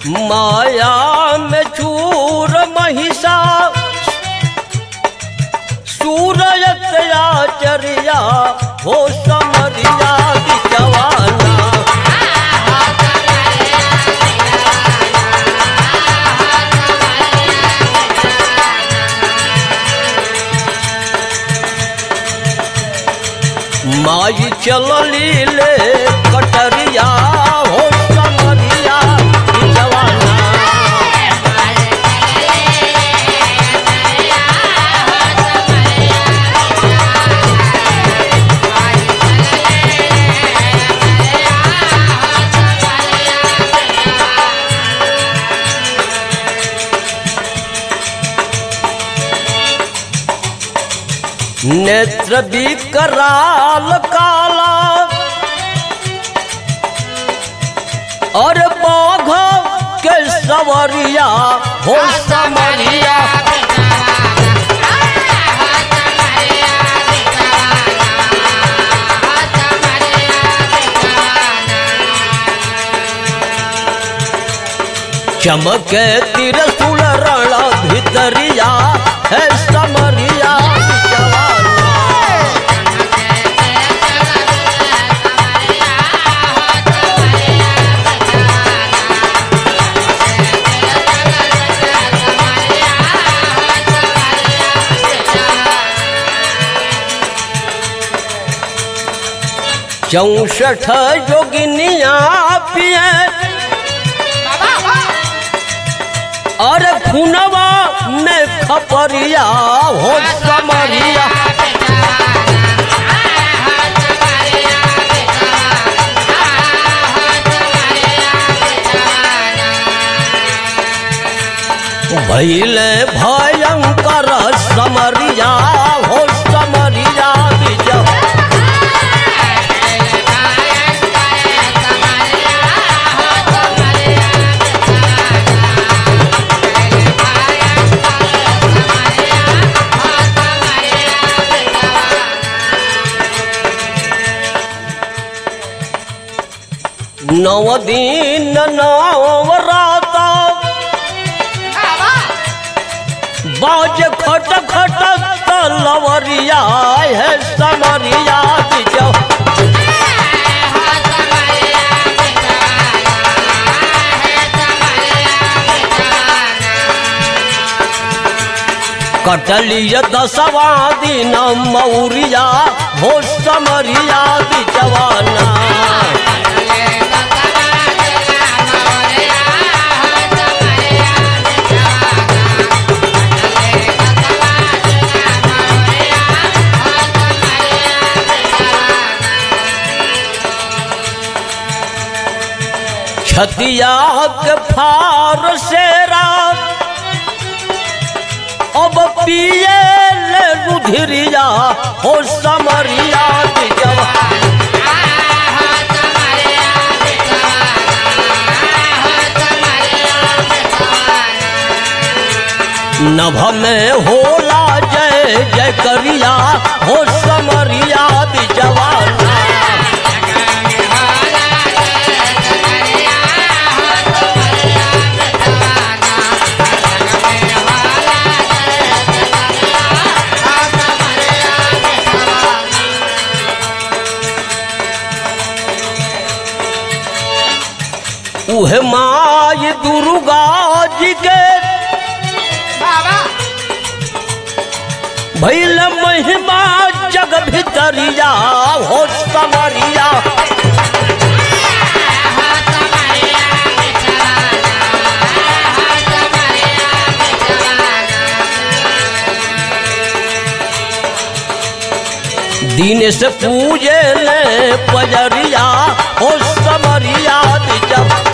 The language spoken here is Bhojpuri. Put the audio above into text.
माया में चूर महिषा सूरत आचरिया हो समरिया बिचवाना माई चलली ले कटरिया हो समरिया बिचवाना नेत्र विकराल काला और बाघ के सवरिया हो समरिया चमके तिरसुल रण भितरिया है समरिया जवाना चौसठ जोगिनिया पिए और खुनवा में खपरिया हो समरिया भैले भयंकर समरिया हो समरिया विजय नव दिन नव राता बाज खट खट तलवरिया है समरिया बिजौ कटलिय दसवा दिन मौरिया हो समरिया बिजवाना छतिया के फार से रात अब पिए ले रुधिरिया हो समरिया बिजवा नभ में होला जय जय करिया हो समरिया बिजवाना उहे माय दुर्गा जी के भैल महिमा जग भितरिया हो समरिया दिन से पूजे ले पजरिया हो समरिया जब